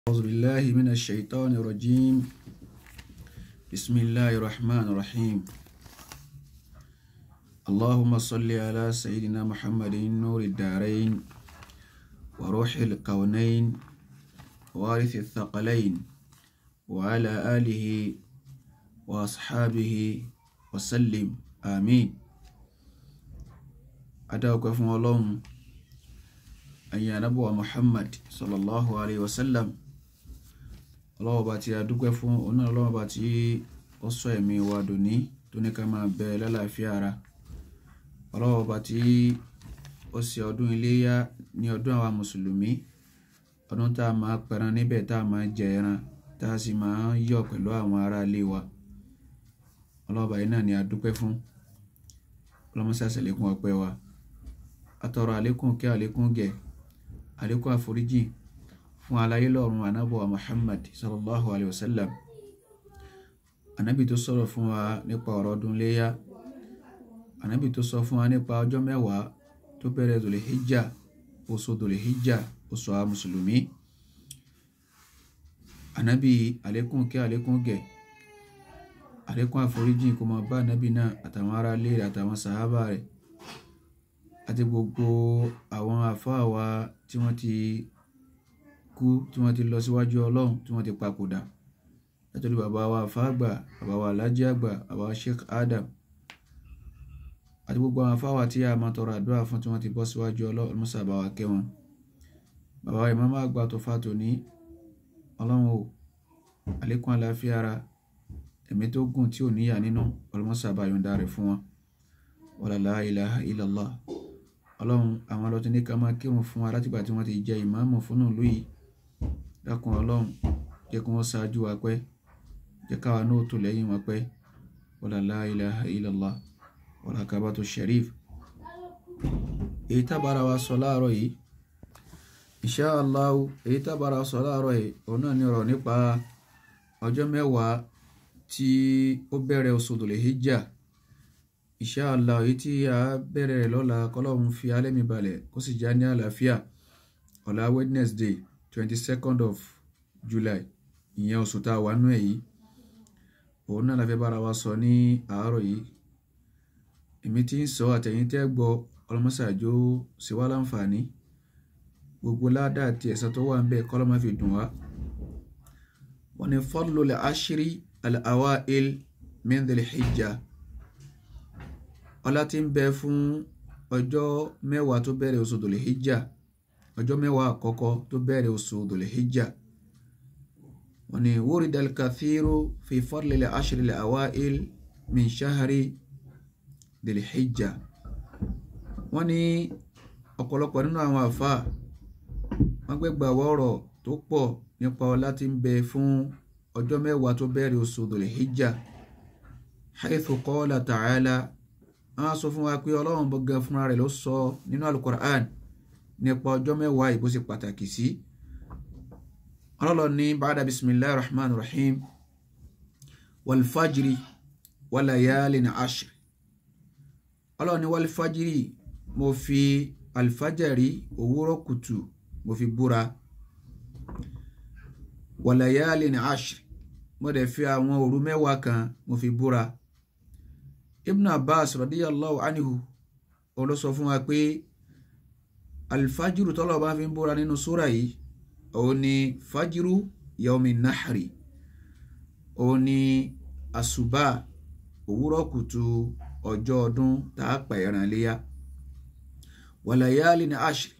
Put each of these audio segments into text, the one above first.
أعوذ بالله من الشيطان الرجيم بسم الله الرحمن الرحيم اللهم صل على سيدنا محمد نور الدارين وروح الكونين وارث الثقلين وعلى آله وأصحابه وسلم آمين أدعوك فم الله أن ينبوى محمد صلى الله عليه وسلم ọlọ́wọ́ bá ti adúpẹ́ fún oná ọlọ́wọ́ bá tí ó sọ ẹ̀mí wa dòní tó ní ká máa bẹ lálàáfíà ara ọlọ́wọ́ bá tí ó ṣe ọdún iléyá ní ọdún àwa mùsùlùmí ọdún tá a máa pẹran níbẹ̀ tá a máa jẹ ẹran tá a sì máa yọ̀ pẹ̀lú àwọn ará ilé wa ọlọ́wọ́ bá yìí náà ni adúpẹ́ fún ọlọ́mọṣẹ́ àṣẹlẹ́kùn ọpẹ́ wa atọrọ àlékún kí àlékún gẹ̀ àlékún àforíjì fún aláyé lọ́run anábọ̀wà Muhammad sallallahu alayhi wa sallam anábì tó sọ̀rọ̀ fún wa nípa ọ̀rọ̀ ọdún léyá anábì tó sọ fún wa nípa ọjọ́ mẹ́wàá tó bẹ̀rẹ̀ dòlè hijja oṣù dòlè hijja oṣù àwọn mùsùlùmí anábì àlékún kí àlékún gẹ̀ àlékún àforíjì kó máa bá anábì náà àtàwọn ará ilé rẹ̀ àtàwọn sàhábà rẹ̀ àti gbogbo àwọn àfáà wa tí wọ́n ti kú tí wọ́n ti lọ síwájú ọlọ́run tí wọ́n ti papòdà látọ̀rí bàbá wa fàgbà bàbá wa alájí àgbà bàbá wa sheikh adam àti gbogbo àwọn afáwà tí a máa tọrọ àdúrà fún tí wọ́n ti bọ́ síwájú ọlọ́run musa bá wa kẹ́ wọn bàbá wa ìmáàmù àgbà tó fà tòní ọlọ́run o àlékún àlàáfíà ara ẹ̀mí tó gùn tí ò níyà nínú ọlọ́mọsà bá yọ̀ǹda rẹ̀ fún wọn wala la ilaha illallah ọlọ́run àwọn ọlọ́tún ní ká máa kírun fún wa látìgbà tí wọ́n ti jẹ ìmáàmù fún ìlú yìí dákun ọlọ́run jẹ́ kí wọ́n ṣáájú wa pẹ́ jẹ́ káwa náà tó lẹ́yìn wọn pẹ́ wala la ilaha illallah wala kabatu sharif èyí tábára wa sọ láàárọ̀ yìí insha Allah èyí tábára wa sọ láàárọ̀ yìí òun náà ní ọ̀rọ̀ nípa ọjọ́ mẹ́wàá tí ó bẹ̀rẹ̀ oṣù Dhul Hijjah insha Allah èyí tí a bẹ̀rẹ̀ lọ́la kọ́lọ́run fi alẹ́mi balẹ̀ kó sì já ní àlàáfíà ọ̀la Wednesday twenty second of July ìyẹn oṣù tá a wà nú ẹ̀ yìí òun náà la fẹ́ bára wa sọ ní àárọ̀ yìí èmi tí ń sọ àtẹ̀yìn tẹ́ gbọ́ ọlọ́mọṣàjò ṣe wá láǹfààní gbogbo ládàá àti ẹ̀san tó wà ń bẹ̀ kọ́lọ́mọ fi dùn wá. wọ́n ní fadlul ashri al-awa'il min dhil hijjah ọlá tí ń bẹ fún ọjọ́ mẹ́wàá tó bẹ̀rẹ̀ oṣù Dhul Hijjah ọjọ́ mẹ́wàá àkọ́kọ́ tó bẹ̀rẹ̀ oṣù Dhul Hijjah wọ́n ní wurida al-kathiru fi fadli al-ashri al-awa'il min shahri Dhul Hijjah wọ́n ní ọ̀pọ̀lọpọ̀ nínú àwọn àfa wọ́n gbẹ́gbà wọ́ọ̀rọ̀ tó pọ̀ nípa ọlá tí ń bẹ fún ọjọ́ mẹ́wàá tó bẹ̀rẹ̀ oṣù Dhul Hijjah haythu qala ta'ala wọ́n sọ fún wa pé ọlọ́run gbọ̀ngàn fúnra rẹ̀ ló sọ nínú alukur'an nípa ọjọ́ mẹ́wàá ìbò ṣe pàtàkì sí ọlọ́run ní bàdà bisimilahi rahman rahim walfajiri walayalin ashr ọlọ́run ní walfajiri mo fi alfajari òwúrọ̀ kùtù mo fi búra walayalin ashr mo dẹ̀ fi àwọn òru mẹ́wàá kan mo fi búra ibn abbas radiyallahu anhu ó ló sọ fún wa pé alfajiru tọ́lọ̀ bá fi ń búra nínú súra yìí òun ni fajiru yaomi nahari òun ni àsùbá òwúrọ̀ kùtù ọjọ́ ọdún tá a pa ẹran léyà wàlàyáàlì ní ashri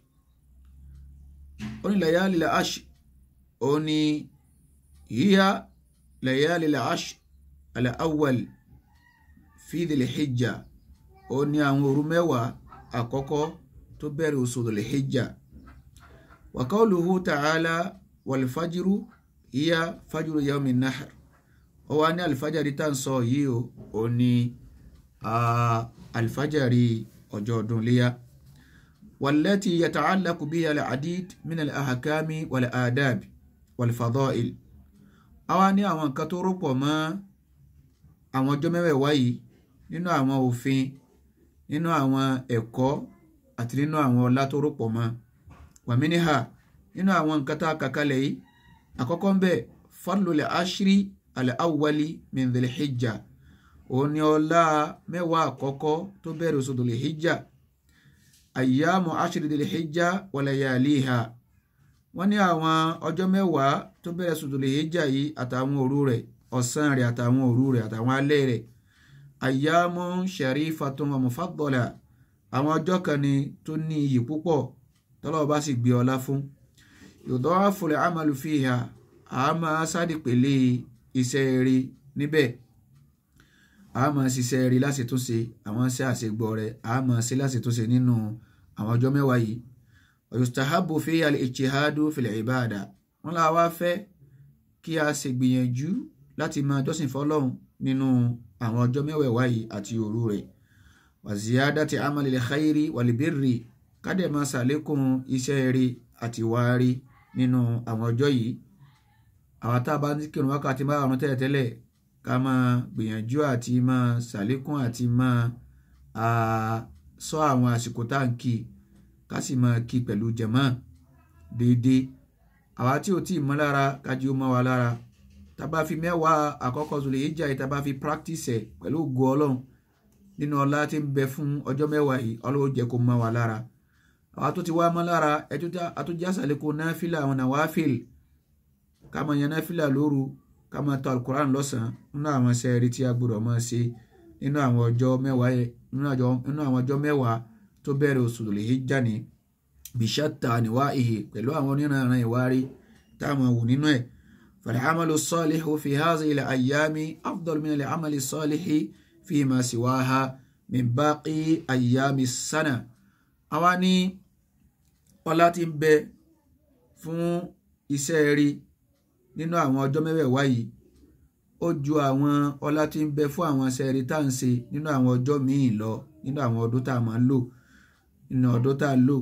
ó ní làyáàlì ní ashri òun ni hiya làyáàlì ní ashri al-awwal fi Dhil Hijjah ó ní àwọn òru mẹ́wàá àkọ́kọ́ tó bẹ̀rẹ̀ oṣù Dhil Hijjah wa qawluhu ta'ala wal fajru hiya fajru yawmin nahr ó wá ní alifajari tá à ń sọ yìí o ó ní alifajari ọjọ́ ọdún léyà wallati yata'allaqu biha al-adid min al-ahkami wal-adab wal-fada'il ó wá ní àwọn nǹkan tó rọ́pọ̀ mọ́ àwọn ọjọ́ mẹ́wàá yìí nínú àwọn òfin nínú àwọn ẹ̀kọ́ àti nínú àwọn ọlá tó rọ̀pọ̀ mọ́ wàmínìhà nínú àwọn nǹkan tá a kà kalẹ̀ yìí àkọ́kọ́ ń bẹ̀ fadlul ashri al-awwali min dhil hijja òun ni ọlá mẹ́wàá àkọ́kọ́ tó bẹ̀rẹ̀ oṣù dhil hijja ayyamu ashri dhil hijja wa layaliha wọ́n ní àwọn ọjọ́ mẹ́wàá tó bẹ̀rẹ̀ oṣù dhil hijja yìí àtàwọn òru rẹ̀ ọ̀sán rẹ̀ àtàwọn òru rẹ̀ àtàwọn alẹ́ rẹ̀ ayyamu sharifatun wa mufaddala àwọn ọjọ́ kan ni tó ní iyì púpọ̀ tọ́lọ́wọ́ bá sì gbé ọlá fún yudhafu al-amalu fiha a máa sádìpele iṣẹ́ rí níbẹ̀ a máa ṣiṣẹ́ rí láti tún ṣe àwọn iṣẹ́ àṣegbọ́ rẹ̀ a máa ṣe láti tún ṣe nínú àwọn ọjọ́ mẹ́wàá yìí yustahabu fiha al-ijtihadu fil ibada wọn là wá fẹ́ kí a ṣe gbìyànjú láti máa jọ́sìn fọlọ́run nínú àwọn ọjọ́ mẹ́wàá yìí àti òru rẹ̀ wa ziyadati amalil khairi wal birri kádẹ̀ máa ṣàlékún iṣẹ́ rí àti wáárí nínú àwọn ọjọ́ yìí àwọn tá a bá ní kírun wákàtí márùn tẹ́lẹ̀tẹ́lẹ̀ ká máa gbìyànjú àti máa ṣàlékún àti máa sọ àwọn àsìkò tá à ń kí ká sì máa kí pẹ̀lú jẹ̀mọ́ déédéé àwa tí ò tí ì mọ́ lára kájí ó mọ́ wa lára tá a bá fi mẹ́wàá àkọ́kọ́ Zul Hijjah yìí tá a bá fi practice ẹ̀ pẹ̀lú ògo ọlọ́run nínú ọlá tí ń bẹ fún ọjọ́ mẹ́wàá yìí ọlọ́run jẹ́ kó mọ́ wa lára àwa tó ti wá mọ́ lára àtúnjá sàlékún náfìlà àwọn nàwáfìl ká máa yan náfìlà lóru ká máa tọ alukoran lọ́sàn-án nínú àwọn sẹ́ẹ̀rì tí a gbọ́dọ̀ máa ṣe nínú àwọn ọjọ́ mẹ́wàá nínú àwọn ọjọ́ mẹ́wàá tó bẹ̀rẹ̀ oṣù Dhul Hijjah ní bishatta anwa'ihi pẹ̀lú àwọn oníranran ìwárí tá a máa wù nínú ẹ̀ fal'amalu salihu fi hadhihi al-ayyami afdal min al-amali salihi fima siwaha min baqi ayyami sana àwa ní ọlá tí ń bẹ fún iṣẹ́ rí nínú àwọn ọjọ́ mẹ́wẹ̀ẹ̀wá yìí ó ju àwọn ọlá tí ń bẹ fún àwọn iṣẹ́ rí tá à ń ṣe nínú àwọn ọjọ́ míì lọ nínú àwọn ọdún tá a máa ń lò nínú ọdún tá a lò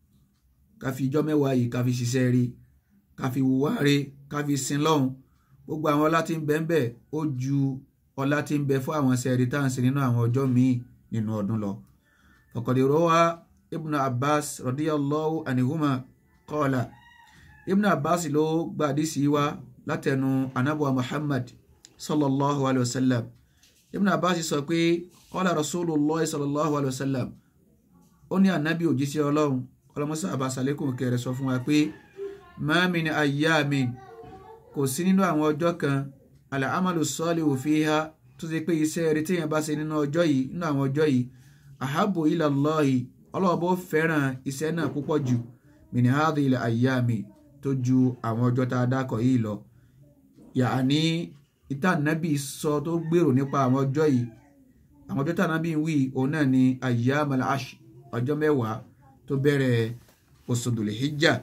ká fi ijọ́ mẹ́wàá yìí ká fi ṣiṣẹ́ rí ká fi wùwá rí ká fi sin lọ́hùn gbogbo àwọn ọlá tí ń bẹ ń bẹ ó ju ọlá tí ń bẹ fún àwọn iṣẹ́ rí tá à ń ṣe nínú àwọn ọjọ́ míì nínú ọdún lọ ọ̀kọ̀dẹ̀rọ̀ wa ibn abbas radiyallahu anihuma qala ibn abbas ló gba àdísì wa látẹnu anabuwa muhammad sallallahu alayhi wa sallam ibn abbas sọ pé qala rasulullah sallallahu alayhi wa sallam ó ní anabi òjíṣẹ́ ọlọ́run ọlọ́mọsá àbáṣálẹ́kùn kẹrẹ sọ fún wa pé ma min ayyamin kò sí nínú àwọn ọjọ́ kan al-amalu salihu fiha tó ṣe pé iṣẹ́ rere téèyàn bá ṣe nínú ọjọ́ yìí nínú àwọn ọjọ́ yìí ahabu ila Allahi ọlọ́ọ̀bọ fẹ́ràn iṣẹ́ náà púpọ̀ jù min hadhihi al-ayyami tó ju àwọn ọjọ́ tá a dákọ̀ yìí lọ yàní ìtànàbí sọ tó gbèrò nípa àwọn ọjọ́ yìí àwọn ọjọ́ tànàbí wí òun náà ni ayyamal ash ọjọ́ mẹ́wàá tó bẹ̀rẹ̀ oṣù Dhul Hijjah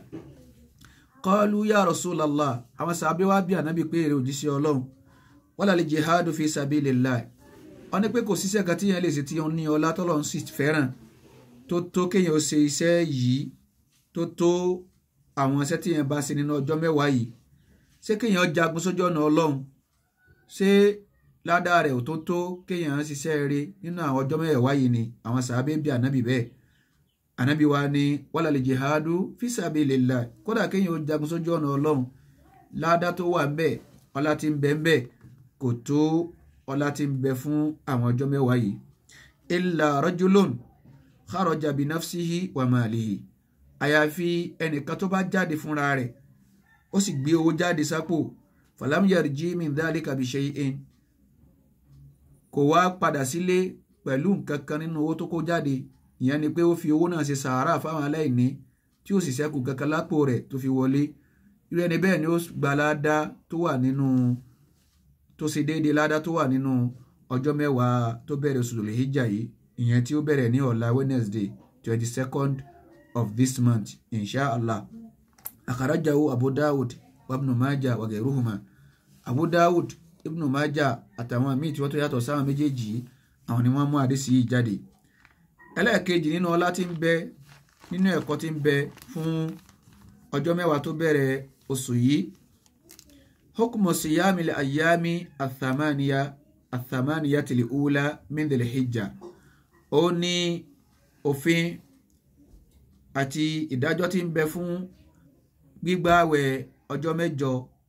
qalu ya Rasulallah àwọn sàbẹ̀ wá bí ànábì pé èrè òjíṣẹ́ ọlọ́run wala li jihadu fi sabilillah wọ́n ní pé kò síṣẹ́ kan tíyẹn lè ṣe tí wọ́n ní ọlá tọ́lọ́run sì fẹ́ràn tó tó kéèyàn ó ṣe iṣẹ́ yìí tó tó àwọn iṣẹ́ tíyẹn bá ṣe nínú ọjọ́ mẹ́wàá yìí ṣé kéèyàn jagun sójú ọ̀nà ọlọ́run ṣé ládàá rẹ̀ ò tó tó kéèyàn ṣiṣẹ́ rere nínú àwọn ọjọ́ mẹ́wàá yìí ni àwọn sàábé bí ànábì bẹ́ẹ̀ ànábì wa ni wala li jihadu fi sabilillah kódà kéèyàn ó jagun sójú ọ̀nà ọlọ́run ládàá tó wà ń bẹ ọlá tí ń bẹ ń bẹ kò tó ọlá tí ń bẹ fún àwọn ọjọ́ mẹ́wàá yìí illa rajulun kharaja bi nafsihi wa malihi àyàfi ẹnìkan tó bá jáde fúnra rẹ̀ ó sì gbé owó jáde sápò falam yarji min dhalika bi shay'in kò wá padà sílé pẹ̀lú nǹkan kan nínú owó tó kó jáde ìyẹn ni pé ó fi owó náà ṣe sàárà fáwọn aláìní tí ó sì ṣẹ́kù kankan lápò rẹ̀ tó fi wọlé irú ẹni bẹ́ẹ̀ ni ó gba ládá tó wà nínú tó ṣe déédéé ládá tó wà nínú ọjọ́ mẹ́wàá tó bẹ̀rẹ̀ oṣù Dhul Hijjah yìí ìyẹn tí ó bẹ̀rẹ̀ ní ọ̀la Wednesday twenty second of this month inshallah akharajahu Abu Dawud wa Ibn Majah wa ghayruhuma Abu Dawud Ibn Majah àtàwọn míì tí wọ́n tó yàtọ̀ sáwọn méjèèjì àwọn ni wọ́n mú àdísì yìí jáde ẹlẹ́ẹ̀kejì nínú ọlá tí ń bẹ nínú ẹ̀kọ́ tí ń bẹ fún ọjọ́ mẹ́wàá tó bẹ̀rẹ̀ oṣù yìí hukmu siyami li ayami athamaniya athamaniya tili ula min dhil hijja ó ní òfin àti ìdájọ́ tí ń bẹ fún gbígbààwẹ̀ ọjọ́ mẹ́jọ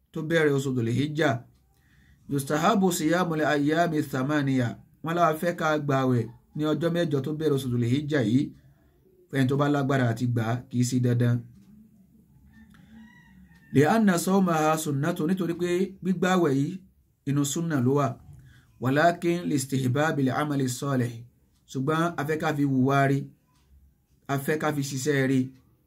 tó bẹ̀rẹ̀ oṣù Dhul Hijjah yustahabu siyamul ayyami thamaniya wọn láwa fẹ́ ká gbààwẹ̀ ní ọjọ́ mẹ́jọ tó bẹ̀rẹ̀ oṣù Dhul Hijjah yìí fẹ́ni tó bá lágbára àti gbà á kì í sí dandan. lè anna sawmaha sunnatu nítorí pé gbígbààwẹ̀ yìí inú súnà ló wà walakin listihbabil amali salih ṣùgbọ́n afẹ́ ká fi wùwá rí afẹ́ ká fi ṣiṣẹ́ rí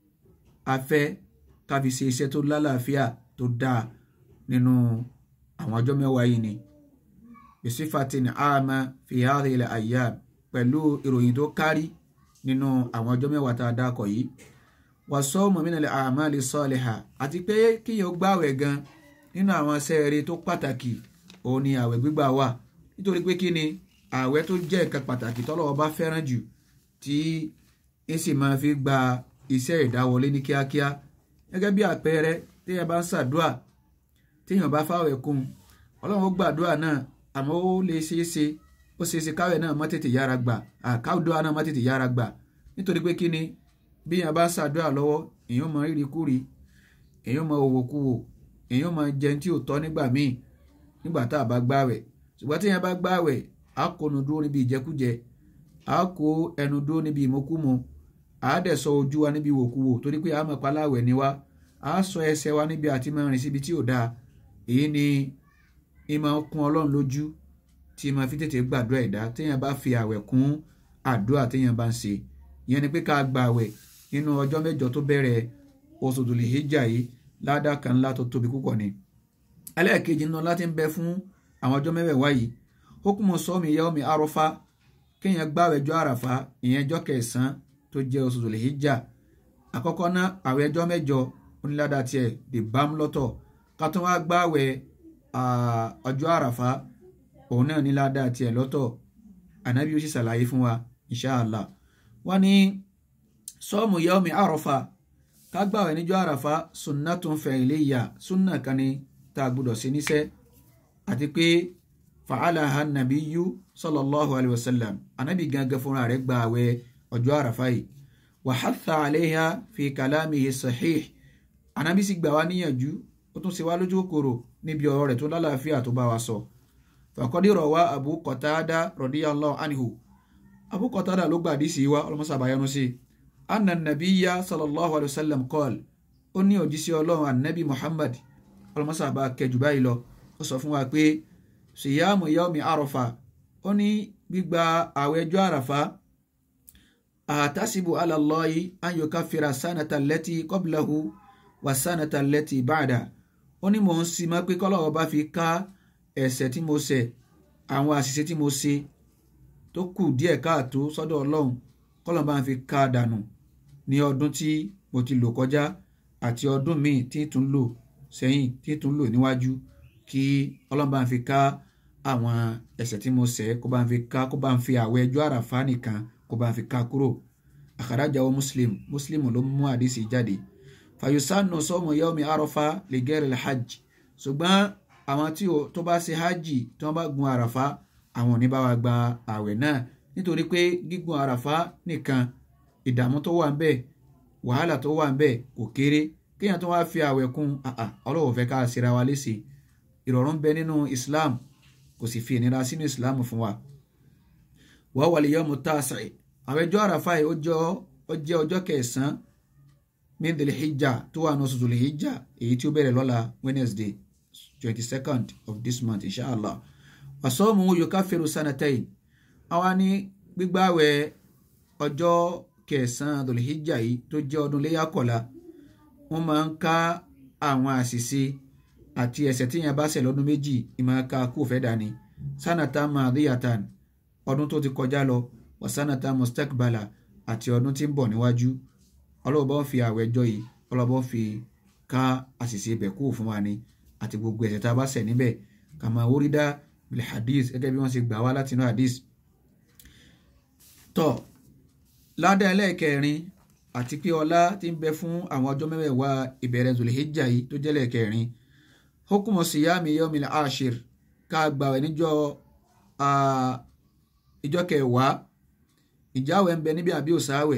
afẹ́ ká fi ṣe iṣẹ́ tó lálàáfíà tó dáa nínú àwọn ọjọ́ mẹ́wàá yìí ni bisifatin ama fi hadhihi al-ayyam pẹ̀lú ìròyìn tó kárí nínú àwọn ọjọ́ mẹ́wàá tá a dákọ̀ yìí wa sawmu min al-a'mali salihah àti pé kíyàn gbààwẹ̀ gan nínú àwọn sẹ́ẹ̀rì tó pàtàkì òun ni àwẹ̀ gbígbà wà nítorí pé kí ni àwẹ̀ tó jẹ́ nǹkan pàtàkì tọ́lọ́wọ́ bá fẹ́ràn jù tí ń sì máa fi gba iṣẹ́ ìdáwọlé ní kíákíá gẹ́gẹ́ bí àpẹẹrẹ téèyàn bá ń ṣàdúà téèyàn bá fáwẹ̀ kún ọlọ́run ó gbàdúà náà àmọ́ ó lè ṣeé ṣe ó ṣeé ṣe káwẹ̀ náà má tètè yára gbà àkáwùdúà náà má tètè yára gbà nítorí pé kí ni bí èèyàn bá ń ṣàdúà lọ́wọ́ èèyàn mọ rírì kúri èèyàn mọ òwòkuwò èèyàn mọ jẹun tí ò tọ́ nígbà míì nígbà tá a bá gbàwẹ̀ ṣùgbọ́n téèyàn bá gbàwẹ̀ á kónu dúró níbi ìjẹkújẹ á kó ẹnu dúró níbi ìmọ̀kúmu á dẹ̀ sọ ojú wa níbi ìwòkuwò torí pé àmọ̀ paláwẹ̀ ni wá á sọ ẹsẹ̀ wa níbi àti máa rìn síbi tí ò dáa èyí ni ìmọ̀ kún ọlọ́run lójú tí máa fi tètè gbàdúrà ẹ̀dá téèyàn bá fi àwẹ̀ kún àdúrà téèyàn bá ń ṣe ìyẹn ni pé ká gba àwẹ̀ nínú ọjọ́ mẹ́jọ tó bẹ̀rẹ̀ oṣù Dhul Hijjah yìí ládàá kan ńlá tó tóbi púpọ̀ ni ẹlẹ́ẹ̀kejì nínú láti ń bẹ fún àwọn ọjọ́ mẹ́wẹ̀ẹ̀wá yìí hukumu sọ́mi yawmi arọ́fá kéèyàn gbààwẹ̀ ọjọ́ àràfá ìyẹn ọjọ́ kẹsàn-án tó jẹ́ oṣù Dhul Hijjah àkọ́kọ́ ná àwẹ̀ ọjọ́ mẹ́jọ onílàdà tiẹ̀ dè bám lọ́tọ̀ ká tó wá gbààwẹ̀ ọjọ́ àràfá òun náà nílàdà tiẹ̀ lọ́tọ̀ ànábì ó sì ṣàlàyé fún wa inṣàlá wọ́n ní sọ́ọ̀mù yawmi arọ́fá ká gbààwẹ̀ níjọ́ àràfá sunnatun fi'liyya sunna kan ní tá a gbọ́dọ̀ ṣe níṣẹ́ àti pé fa'alaha nabiyyu sallallahu alayhi wa sallam anabi gangan fúnra rẹ̀ gba àwẹ̀ ọjọ́ àràfá yìí wa hatha alayha fi kalamihi sahih anabi sì gbà wá níyànjú ó tún ṣe wá lójú kòkòrò níbi ọ̀rọ̀ rẹ̀ tó lálàáfíà tó bá wa sọ faqad rawa abu qatada radiyallahu anhu abu qatada ló gbàdí sí wa ọlọmọsàbáyánú sí anna nabiyya sallallahu alayhi wa sallam qala ó ní òjíṣẹ́ ọlọ́run anabi muhammad ọlọmọsàbá kẹjù báyìí lọ ó sọ fún wa pé ṣìyàmù yawmi àròfà ó ní gbígba àwẹ̀ ọjọ́ àràfà àtàsíbù ala Allahi an yukaffira sanata allati qablahu wa sanata allati ba'da ó ní mò ń sin mọ́ pé kọ́lọ́wọ́ bá fi ká ẹ̀ṣẹ̀ tí mo ṣẹ̀ àwọn àṣìṣe tí mo ṣe tó kù díẹ̀ káàtó sọ́dọ̀ ọlọ́run kọ́lọ́wọ́ bá fi ká dànù ní ọdún tí mo ti lò kọjá àti ọdún míì tí tún lò sẹ́yìn tí tún lò níwájú kí ọlọ́run bá ń fi ká àwọn ẹ̀ṣẹ̀ tí mo ṣẹ̀ kó bá ń fi ká kó bá ń fi àwẹ̀ ẹjọ́ àràfá nìkan kó bá ń fi ká kúrò àkàràjáwọ́ muslim muslim ló mú àdìsí jáde fàyọsánù sọmọ yawmi àràfá lè gẹ́rẹ̀ hajj ṣùgbọ́n àwọn tí tó bá ṣe hajj tí wọ́n bá gun àràfá àwọn ò ní bá wa gba àwẹ̀ náà nítorí pé gígun àràfá nìkan ìdààmú tó wà ń bẹ wàhálà tó wà ń bẹ kò kéré kéèyàn tó wá fi àwẹ̀ kún ọlọ́wọ́ fẹ́ ká ṣera wa léṣe ìrọ̀rùn bẹ nínú islam kò sì fi ìnira sínú islam fún wa. wọ́n wà lè yọ ọmọ tààsà àwọn ẹjọ́ àràfà yìí ó jẹ́ ọjọ́ kẹsàn-án min dhil hijja tó wà ní oṣù dhul hijja èyí tí ó bẹ̀rẹ̀ lọ́la wednesday twenty second of this month inshallah wàsọ́ọ̀mù yukaffiru sanatayn àwa ní gbígbàwẹ̀ ọjọ́ kẹsàn-án dhul hijja yìí tó jẹ́ ọdún léyà kọ̀la wọ́n máa ń ká àwọn àṣìṣe àti ẹ̀ṣẹ̀ tí yẹn bá ṣẹ̀ lọ́dún méjì ìmọ̀ ká kú fẹ́ dání sanata madiyatan ọdún tó ti kọjá lọ wà sanata mustakbala àti ọdún tí ń bọ̀ níwájú ọlọ́bọ̀ fi àwẹ̀jọ́ yìí ọlọ́bọ̀ fi ká àṣìṣe ibẹ̀ kú fún wa ni àti gbogbo ẹ̀ṣẹ̀ tá a bá ṣẹ̀ níbẹ̀ kàmá orídà bil hadith gẹ́gẹ́ bí wọ́n ṣe gbà wá látinú hadith. tọ́ ládàá ẹlẹ́ẹ̀kẹrin àti pé ọlá tí ń bẹ fún àwọn ọjọ́ mẹ́wẹ̀ẹ̀wá ìbẹ̀rẹ̀ Zulhijjah yìí tó jẹ́ lẹ́ẹ̀kẹrin hukumu siyami yomil ashir ká gbàwẹ̀ níjọ́ ìjọ kẹwàá ìjáwẹ̀ ń bẹ níbi àbí òsáwẹ̀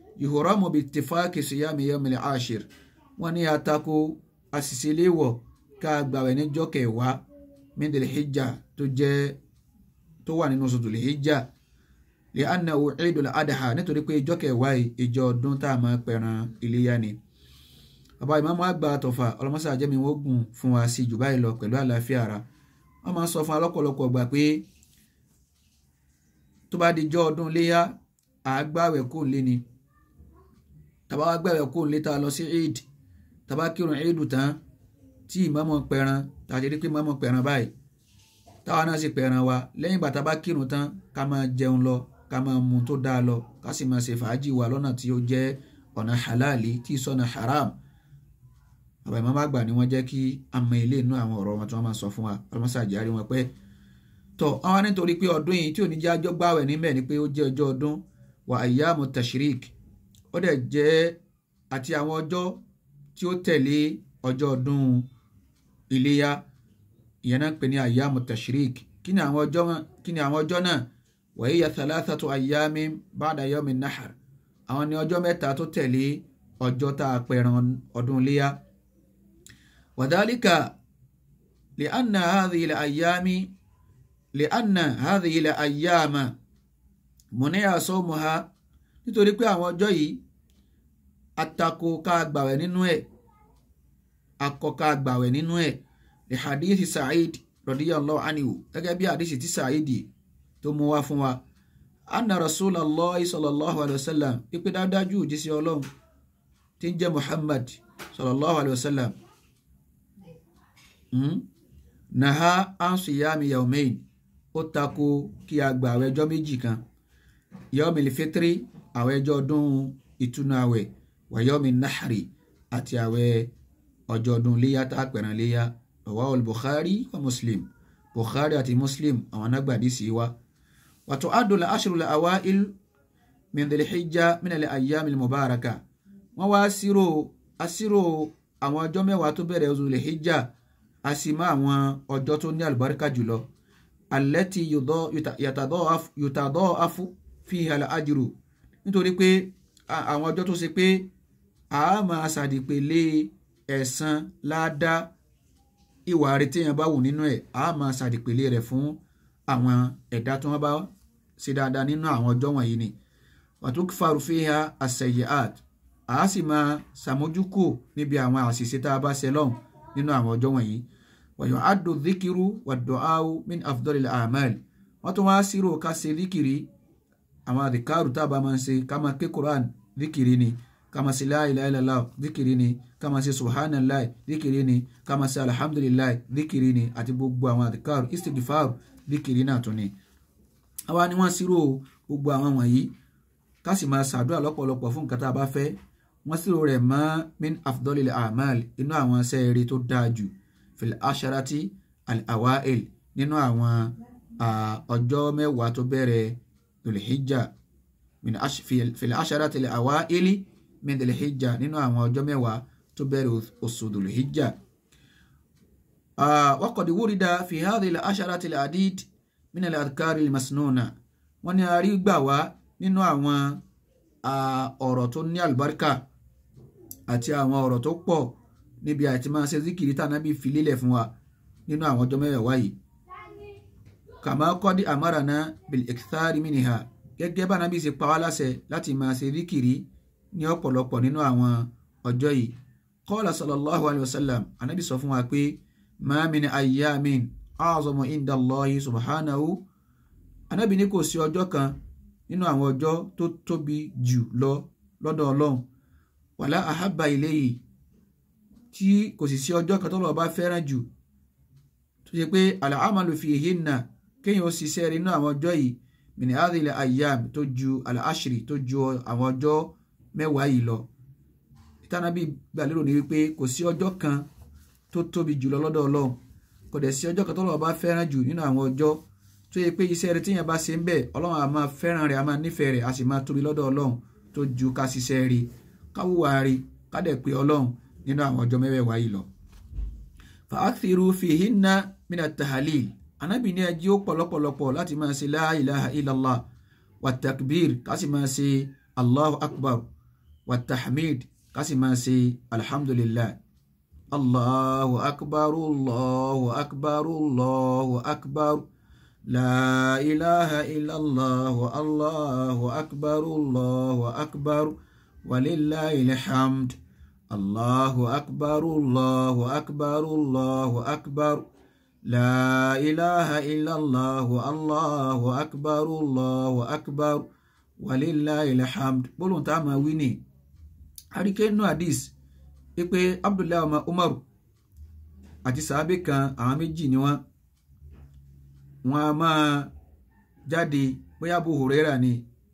yuhramu bi ittifaqi siyami yomil ashir wọ́n ní àtakò àṣìṣe léwọ̀ ká gbàwẹ̀ níjọ́ kẹwàá min dhil hijja tó jẹ́ tó wà nínú oṣù dhil hijja li annahu eidul adha nítorí pé ìjọ́ kẹwàá yìí ìjọ ọdún tá a máa pẹran iléyà ni bàbá ìmáàmù àgbà tọ̀fà ọlọ́mọṣà jẹ́mi wọ́n gùn fún wa sí jù báyìí lọ pẹ̀lú àlàáfíà ara wọ́n máa ń sọ fún alọ́pọ̀lọpọ̀ gbà pé tó bá di jọ́ ọdún léyà àgbàwẹ̀ kò lé ni tàbá wá gbàwẹ̀ kò lé tá a lọ sí eid tàbá kírun eid tán tí ìmáàmù pẹran tàbí rí pé ìmáàmù pẹran báyìí táwa náà sì pẹran wa lẹ́yìn bàtà bá kírun tán ká máa jẹun lọ ká máa mu tó dáa lọ ká sì máa ṣe fàájì wa lọ́nà tí ó jẹ́ ọ̀nà halali tí sọ̀nà haram bàbá ìmáàmù àgbà ni wọ́n jẹ́ kí a mọ ilé inú àwọn ọ̀rọ̀ wọn tí wọ́n máa sọ fún wa ọlọ́mọṣáàjì àrí wọn pẹ́ tọ́ àwọn nítorí pé ọdún yìí tí ò ní jẹ́ àjọ gbàwẹ̀ níbẹ̀ ni pé ó jẹ́ ọjọ́ ọdún wà ayyamu tashrik ó dẹ̀ jẹ́ àti àwọn ọjọ́ tí ó tẹ̀lé ọjọ́ ọdún iléyá ìyẹn náà ń pè ní ayyamu tashrik kí ni àwọn ọjọ́ kí ni àwọn ọjọ́ náà wa hiya thalathatu ayyamin ba'da yawmin nahar àwọn ni ọjọ́ mẹ́ta tó tẹ̀lé ọjọ́ tá a pẹran ọdún iléyá wa dhalika li anna hadhihi al-ayyami li anna hadhihi al-ayyama mọ̀nẹ́yà sọ́mùhá nítorí pé àwọn ọjọ́ yìí atako ká gbàwẹ̀ nínú ẹ̀ akọ ká gbàwẹ̀ nínú ẹ̀ lè hadithi Sa'id radiyallahu anhu gẹ́gẹ́ bí hadithi ti Sa'id tó mú wá fún wa anna rasulallah sallallahu alayhi wa sallam pípé dáadájú òjíṣẹ́ ọlọ́run tí ń jẹ́ Muhammad sallallahu alayhi wa sallam naha an siyami yawmain ó tako kí a gbàwẹ̀ ọjọ́ méjì kan yọ́mi fitiri àwẹ̀ ọjọ́ ọdún ìtúnu àwẹ̀ wàyọ́mi nahari àti àwẹ̀ ọjọ́ ọdún léyà tá a pẹ̀ràn léyà rawahu bukhari wa muslim bukhari àti muslim àwọn anágbàdì sí wa wàtò adùlà ashurul awail min dhil hijja min al ayyamil mubaraka wọ́n wá sírò asírò àwọn ọjọ́ mẹ́wàá tó bẹ̀rẹ̀ dhul hijja a sì mọ àwọn ọjọ́ tó ní àlùbáríkà jùlọ allati yutadaafu fiha al-ajru nítorí pé àwọn ọjọ́ tó ṣe pé a máa ṣàdìpèlé ẹ̀san ládá ìwà rẹ̀ téèyàn bá wù nínú ẹ̀ a máa ṣàdìpèlé rẹ̀ fún àwọn ẹ̀dá tí wọ́n bá ṣe dáadáa nínú àwọn ọjọ́ wọ̀nyí ni watukfaru fiha as-sayyi'at a sì máa ṣàmójúkò níbi àwọn àṣìṣe tá a bá ṣe lọ́hùn nínú àwọn ọjọ́ wọ̀nyí wa yu'addu dhikiru wad-du'a'u min afdalil a'mal wọ́n tún wá sírò ká ṣe díkìrì àwọn àdìkárù tá a bá máa ń ṣe ká máa ké quran díkìrì ni ká máa ṣe la ilaha illallah díkìrì ni ká máa ṣe subhanallah díkìrì ni ká máa ṣe alhamdulillah díkìrì ni àti gbogbo àwọn àdìkárù istighfar díkìrì náà tún ni. àwa ni wọ́n ṣírò gbogbo àwọn wọ̀nyí ká sì máa ṣàdúrà lọ́pọ̀lọpọ̀ fún nǹkan tá a bá fẹ́ wọ́n ṣírò rẹ̀ mọ́ min afdalil a'mal inú àwọn sẹ́ẹ̀rì tó dáa jù fil asharati al-awail nínú àwọn ọjọ́ mẹ́wàá tó bẹ̀rẹ̀ dhulhijja min fil asharati al-awaili min dhulhijja nínú àwọn ọjọ́ mẹ́wàá tó bẹ̀rẹ̀ oṣù dhulhijja. waqad wurida fi hadhihi al-asharati al-adid min al-adhkari al-masnuna wọ́n ní a rí gbà wá nínú àwọn ọ̀rọ̀ tó ní àlùbáríkà àti àwọn ọ̀rọ̀ tó pọ̀ níbi àti máa ṣe zikiri tànàbí filélẹ̀ fún wa nínú àwọn ọjọ́ mẹ́wàá yìí kàmá kọ́dí àmáràná bil ikthari minha gẹ́gẹ́ bá nàbí ṣe pa wá láṣẹ láti máa ṣe zikiri ní ọ̀pọ̀lọpọ̀ nínú àwọn ọjọ́ yìí qala sallallahu alayhi wa sallam anábì sọ fún wa pé ma min ayyamin a'zamu inda Allahi subhanahu anábì ní kò sí ọjọ́ kan nínú àwọn ọjọ́ tó tóbi jù lọ lọ́dọ̀ ọlọ́run wàlá ahabba ilayhi tí kò sì sí ọjọ́ kan tó lọ́ọ́ bá fẹ́ràn jù tó ṣe pé al-amalu fihinna kéèyàn ó ṣiṣẹ́ rí nínú àwọn ọjọ́ yìí min hadhihi al-ayyam tó ju al-ashri tó ju àwọn ọjọ́ mẹ́wàá yìí lọ ìtànàbí gbàlérò ní wípé kò sí ọjọ́ kan tó tóbi jù lọ lọ́dọ̀ ọlọ́run kò dẹ̀ sí ọjọ́ kan tó lọ́ọ́ bá fẹ́ràn jù nínú àwọn ọjọ́ tó yẹ pé iṣẹ́ rẹ tíyẹn bá ṣe ń bẹ̀ ọlọ́run á máa fẹ́ràn rẹ̀ á máa nífẹ̀ẹ́ rẹ̀ á sì máa tóbi lọ́dọ̀ ọlọ́run tó ju ká ṣiṣẹ́ rí káwùwà rí ká dẹ̀ pé ọlọ́run nínú àwọn ọjọ́ mẹ́wàá yìí lọ. fàákìrú fihinna mina tahalil anábì ní ẹjí ó pọ̀lọpọ̀lọpọ̀ láti máa ṣe la ilaha illallah wa takbir ká sì máa ṣe allahu akbar wa tahmid ká sì máa ṣe alhamdulillah allahu akbar allahu akbar allahu akbar la ilaha illallah allahu akbar allahu akbar walillahi alhamd allahu akbar allahu akbar allahu akbar. لا إله إلا الله الله أكبر الله أكبر ولله الحمد bólúhùn tá a máa wí ni àríkẹ́ inú hadith pé abdullahi ọmọ umaru àti sàábé kan àwọn méjì ni wọ́n wọ́n a máa jáde bóyá Abu Huraira ni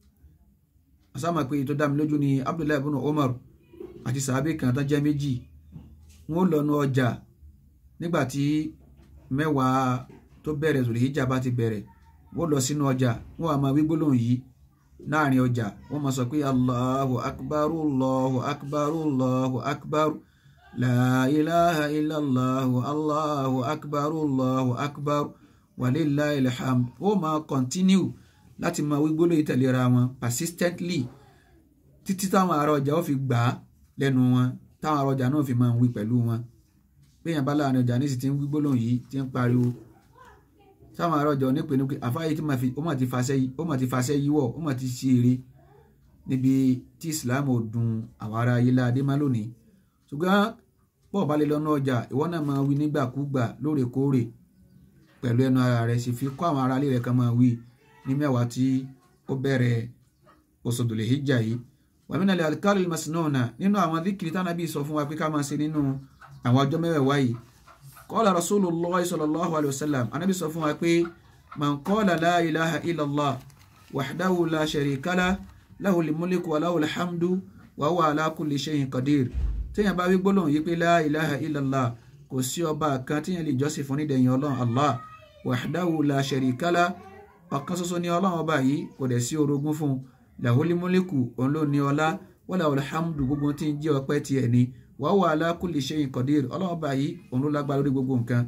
asámà pé tó dá mi lójú ni abdullahi ibn umaru àti sàábé kan tó jẹ́ méjì wọ́n lọ nu ọjà nígbà tí mẹ́wàá tó bẹ̀rẹ̀ Zulhijja bá ti bẹ̀rẹ̀ wọ́n lọ sínú ọjà wọ́n á máa wí gbólóhùn yìí láàrin ọjà wọ́n máa sọ pé allahu akbar allahu akbar allahu akbar la ilaha illallah allahu akbar allahu akbar walillahi alhamd wọ́n máa continue láti máa wí gbólóhùn yìí tẹ̀léra wọn persistently títí táwọn ará ọjà ó fi gbà á lẹ́nu wọn táwọn ará ọjà náà fi máa ń wí pẹ̀lú wọn béèyàn bá láàrin ọjà ní sì ti ń wí gbólóhùn yìí ti ń pariwo táwọn ará ọjà onípe ní pé àfáàyè tí ó mà ti fàṣẹ yíwọ ó mà ti ṣe eré níbi tí Islam ò dùn àwọn ará ayé láadé má lónìí ṣùgbọ́n bọ́ọ̀ bá lè lọ́nà ọjà ìwọ náà máa wí nígbàkúgbà lóòrèkóòrè pẹ̀lú ẹnu ara rẹ̀ sì fi kọ́ àwọn ará ilé rẹ̀ kan máa wí ní mẹ́wàá tí ó bẹ̀rẹ̀ oṣù Dhul Hijjah yìí wàmínà lè alikálù masinona nínú àwọn díkìrì tánàbí sọ fún wa pé ká máa ṣe nínú àwọn ọjọ́ mẹ́wàá yìí kọ́lá rasulullah sallallahu alayhi wa sallam anábì sọ fún wa pé man qala la ilaha illallah wahdahu la sharika lah lahul mulku wa lahul hamdu wa huwa ala kulli shay'in qadir téèyàn bá wí gbólóhùn yìí pé la ilaha illallah kò sí ọba kan téèyàn lè jọ́sìn fún nídẹ̀yìn ọlọ́run allah wahdahu la sharika lah ọ̀kan ṣoṣo ní ọlọ́run ọba yìí kò dẹ̀ sí orogún fún un lahul mulku òun ló ní ọlá wa lahul hamdu gbogbo tí ń jẹ́ ọpẹ́ tiẹ̀ ni wa huwa ala kulli shay'in qadir ọlọ́run báyìí òun ló lágbára lórí gbogbo nǹkan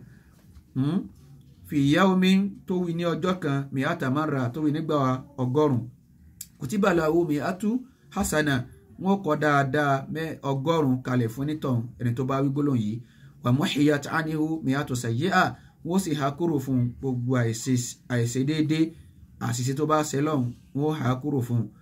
fi yawmin tó wí ní ọjọ́ kan mi'ata marra tó wí nígbà ọgọ́rùn kutiba lahu mi'atu hasana wọn kọ dáadáa mẹ́ ọgọ́rùn kalẹ̀ fún nítàn ẹni tó bá wí gbólóhùn yìí wa muhiyat anhu mi'atu sayyi'a wọ́n sì há kúrò fún gbogbo àìṣe déédéé àṣìṣe tó bá ṣe lọ́hùn wọ́n há kúrò fún un